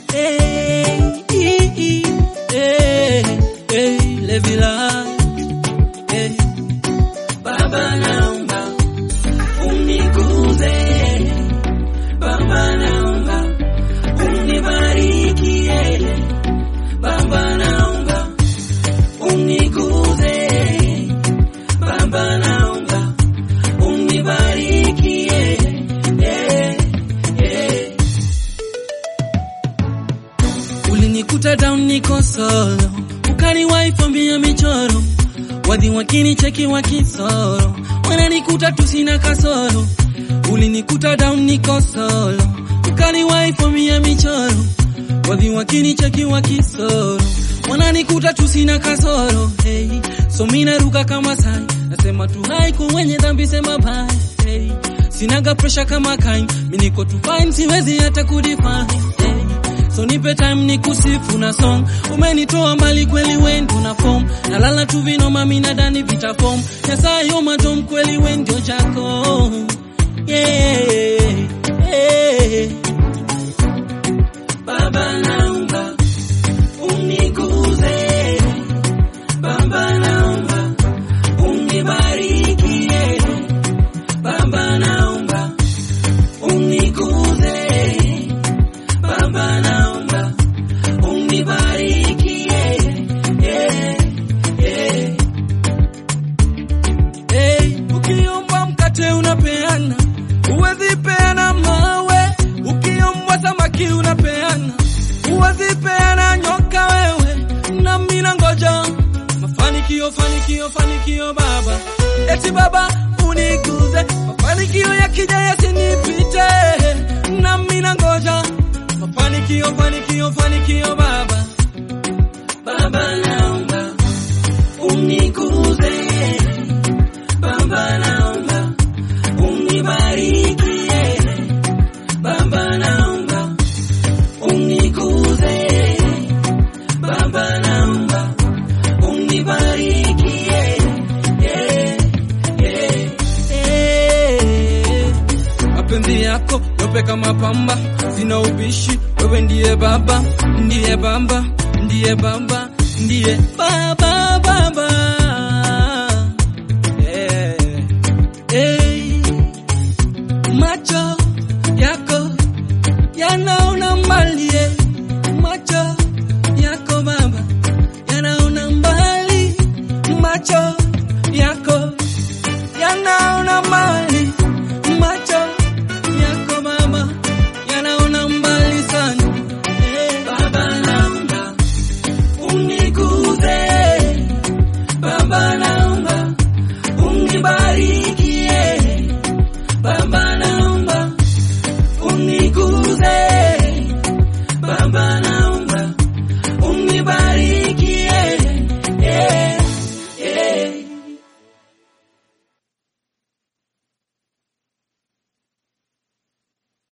Hey, hey, hey, hey, Levila. Hey. Baba naomba uniguze, Baba naomba unibarikie, Baba naomba uniguze, Baba naomba unibarikie, eh, eh. Ulinikuta down niko solo, ukaniwahi fambia michoro, wadhi wakinicheki wakisoro, wananikuta tu sina kasoro. Ulinikuta down niko solo, ukaniwahi fambia michoro, wadhi wakinicheki wakisoro, wananikuta tu sina kasoro. Hey, so mina ruka kama sai, nasema tu hai kwa wenye dhambi, sema bye. Hey, sinaga pressure kama kain, mimi niko tu fine, siwezi hata kudefine. Hey, So nipe time ni kusifu na song Umenitoa mbali kweli wendo na form Nalala tu vinoma mina dani vita form Nyasayo matom kweli wendo chako yeah, yeah. Baba naomba uniguze Baba naomba unibarikie Baba naomba uniguze Baba naomba unibarikie yeah, yeah. Hey, ukiomba mkate unapeana, huwezi peana mawe. Ukiomba samaki unapeana, huwezi peana nyoka wewe. Na mimi nangoja mafanikio, fanikio, fanikio Baba, eti Baba uniguze, mafanikio yakija yasinipite. Na mimi nangoja mafanikio, fanikio, fanikio Baba, Baba naomba uniguze Baba naomba unibarikie, Baba naomba uniguze, Baba naomba unibarikie, yeah, yeah, yeah. Mapenzi yako yope kama pamba, sina ubishi, wewe ndiye Baba, ndiye Baba, ndiye Baba, ndiye Baba.